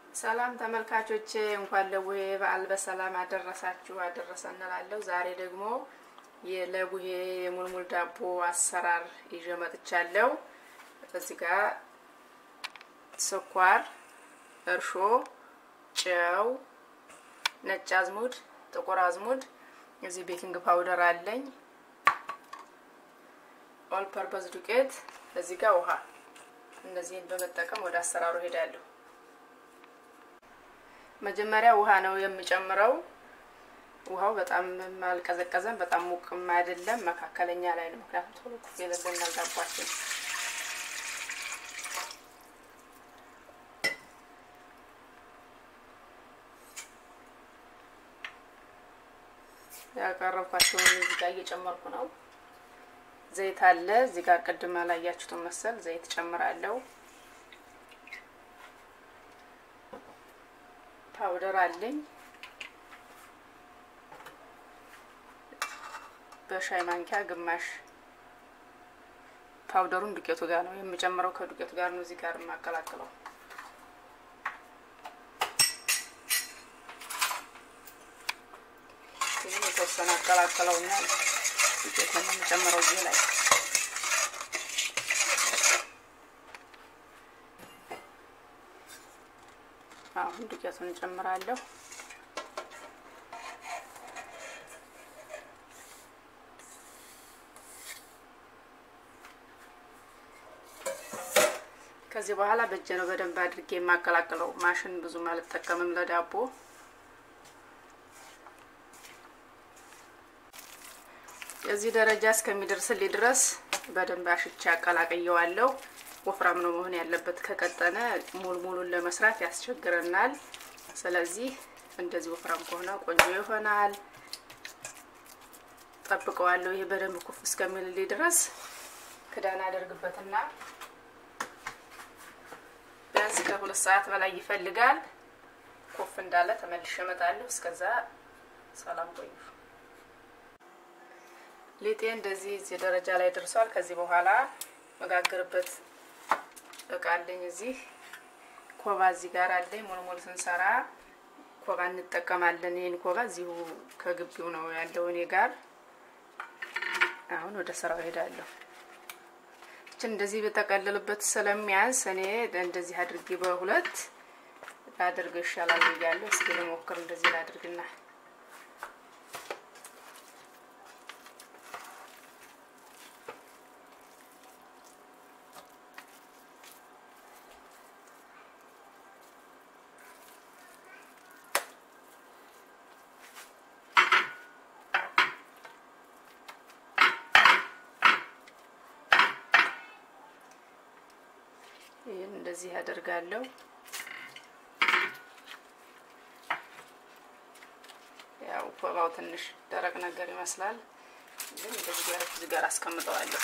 ሰላም ተመልካቾቼ እንኳን ለቡሄ በዓል በሰላም አደረሳችሁ አደረሰ እንላለሁ። ዛሬ ደግሞ ለቡሄ የሙልሙል ዳቦ አሰራር ይዤ መጥቻለሁ። እዚህ ጋር ስኳር፣ እርሾ፣ ጨው፣ ነጭ አዝሙድ፣ ጥቁር አዝሙድ፣ እዚህ ቤኪንግ ፓውደር አለኝ፣ ኦል ፐርፐዝ ዱቄት፣ እዚህ ጋር ውሃ። እነዚህን በመጠቀም ወደ አሰራሩ ሄዳለሁ። መጀመሪያ ውሃ ነው የምጨምረው። ውሃው በጣም አልቀዘቀዘም፣ በጣም ሙቅም አይደለም፣ መካከለኛ ላይ ነው። ምክንያቱም ቶሎ ኩፍ ይልልናል ዳቧችን። ያቀረብኳቸውን እዚህ ጋር እየጨመርኩ ነው። ዘይት አለ እዚህ ጋር ቅድም ያላያችሁትን መሰል ዘይት ጨምራለሁ። ፓውደር አለኝ በሻይ ማንኪያ ግማሽ ፓውደሩን ዱቄቱ ጋር ነው የምጨምረው። ከዱቄቱ ጋር ነው እዚህ ጋር የማቀላቅለው። ይህን የተወሰነ አቀላቅለውና ዱቄቱን የምጨምረው እዚህ ላይ አሁን ዱቄቱን እንጨምራለሁ። ከዚህ በኋላ በእጄ ነው በደንብ አድርጌ የማቀላቅለው። ማሽን ብዙም አልጠቀምም ለዳቦ። እዚህ ደረጃ እስከሚደርስልኝ ድረስ በደንብ አሽቼ አቀላቅየዋለሁ። ወፍራም ነው መሆን ያለበት። ከቀጠነ ሙሉ ሙሉን ለመስራት ያስቸግረናል። ስለዚህ እንደዚህ ወፍራም ከሆነ ቆንጆ ይሆናል። ጠብቀዋለሁ። ይሄ በደንብ ኩፍ እስከሚልልኝ ድረስ ክዳን አደርግበትና ቢያንስ ከሁለት ሰዓት በላይ ይፈልጋል። ኩፍ እንዳለ ተመልሼ እመጣለሁ። እስከዛ ሰላም ቆዩ። ሊጤ እንደዚህ እዚህ ደረጃ ላይ ደርሷል። ከዚህ በኋላ መጋገርበት እቃ አለኝ። እዚህ ኮባ እዚህ ጋር አለኝ። ሙልሙል ስንሰራ ኮባ እንጠቀማለን። ይህን ኮባ እዚሁ ከግቢው ነው ያለው እኔ ጋር። አሁን ወደ ስራው ሄዳለሁ። እችን እንደዚህ በጠቀልልበት ስለሚያንስ እኔ እንደዚህ አድርጌ በሁለት ላድርገው ይሻላል ብያለሁ። እስኪ ልሞክር። እንደዚህ ላድርግና ይህን እንደዚህ ያደርጋለሁ። ያው ኮባው ትንሽ ደረቅ ነገር ይመስላል፣ ግን እንደዚህ ጋር እዚህ ጋር አስቀምጠዋለሁ።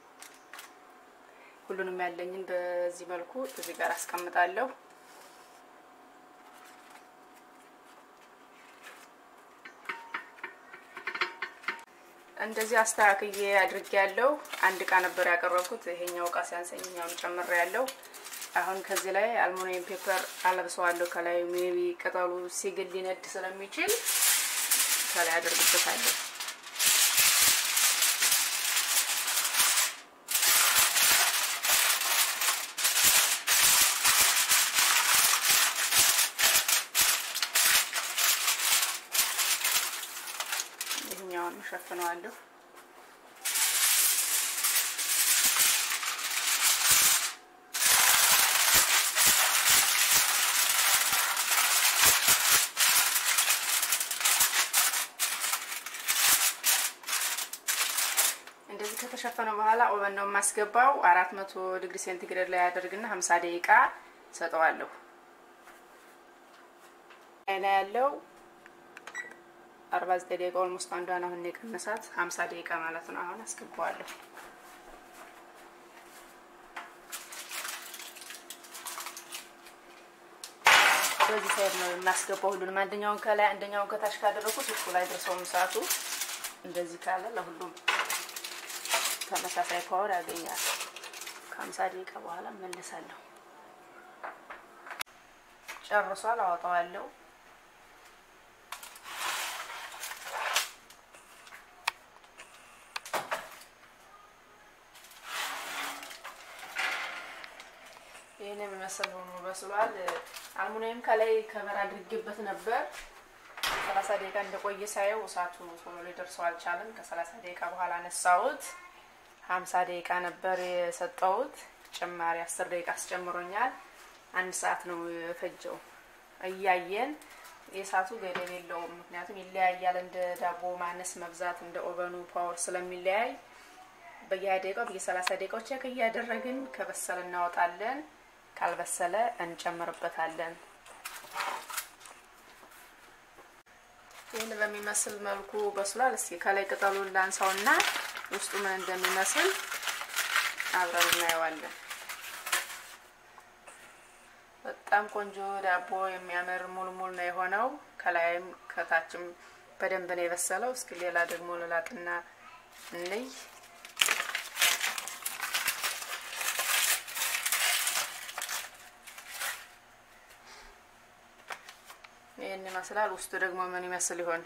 ሁሉንም ያለኝን በዚህ መልኩ እዚህ ጋር አስቀምጣለሁ። እንደዚህ አስተካክዬ አድርጌያለሁ። አንድ እቃ ነበር ያቀረብኩት። ይሄኛው እቃ ሲያንሰኝ እኛውን ጨምሬያለሁ። አሁን ከዚህ ላይ አልሙኒየም ፔፐር አለብሰዋለሁ። ከላይ ሜቢ ቅጠሉ ሲግል ሊነድ ስለሚችል ከላይ አደርግበታለሁ። ይህኛውን ሸፍነዋለሁ። እንደዚህ ከተሸፈነ በኋላ ኦቨን ነው የማስገባው። አራት መቶ ዲግሪ ሴንቲግሬድ ላይ ያደርግና ሀምሳ ደቂቃ ሰጠዋለሁ። አይና ያለው አርባ ዘጠኝ ደቂቃ ኦልሞስት አንዷን አሁን የቀነሳት ሀምሳ ደቂቃ ማለት ነው። አሁን አስገባዋለሁ። በዚህ ሳይድ ነው የማስገባው ሁሉንም። አንደኛውን ከላይ አንደኛውን ከታች ካደረኩት እኩል አይደርሰውም ሰዓቱ። እንደዚህ ካለ ለሁሉም ተመሳሳይ ፓወር ያገኛል። ከሀምሳ ደቂቃ በኋላ መለሳለሁ። ጨርሷል። አወጣዋለሁ። ይህን የሚመስል ሆኖ በስሏል። አልሙኒየም ከላይ ከበር አድርጌበት ነበር። ሰላሳ ደቂቃ እንደቆየ ሳየው እሳቱ ቶሎ ሊደርሰው አልቻለም። ከሰላሳ ደቂቃ በኋላ አነሳሁት። ሀምሳ ደቂቃ ነበር የሰጠሁት። ጭማሪ አስር ደቂቃ አስጨምሮኛል። አንድ ሰዓት ነው የፈጀው። እያየን የእሳቱ ገደብ የለውም። ምክንያቱም ይለያያል። እንደ ዳቦ ማነስ መብዛት፣ እንደ ኦቨኑ ፓወር ስለሚለያይ በየሀያ ደቂቃው በየሰላሳ ደቂቃው ቼክ እያደረግን ከበሰለ እናወጣለን። ካልበሰለ እንጨምርበታለን። ይህን በሚመስል መልኩ በስሏል። እስኪ ከላይ ቅጠሉን ላንሳውና ውስጡ ምን እንደሚመስል አብረን እናየዋለን። በጣም ቆንጆ ዳቦ የሚያምር ሙልሙል ነው የሆነው። ከላይም ከታችም በደንብ ነው የበሰለው። እስኪ ሌላ ደግሞ ልላጥና እንይ። ይህን ይመስላል። ውስጡ ደግሞ ምን ይመስል ይሆን?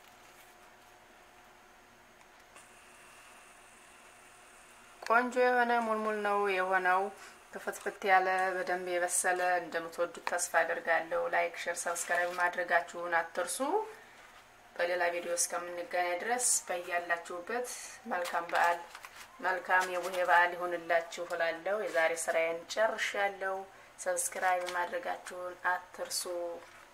ቆንጆ የሆነ ሙልሙል ነው የሆነው። ክፍትፍት ያለ በደንብ የበሰለ እንደምትወዱት ተስፋ አደርጋለሁ። ላይክ፣ ሼር፣ ሰብስክራይብ ማድረጋችሁን አትርሱ። በሌላ ቪዲዮ እስከምንገናኝ ድረስ በያላችሁበት መልካም በዓል መልካም የቡሄ በዓል ይሁንላችሁ እላለሁ። የዛሬ ስራዬን ጨርሻለሁ። ሰብስክራይብ ማድረጋችሁን አትርሱ።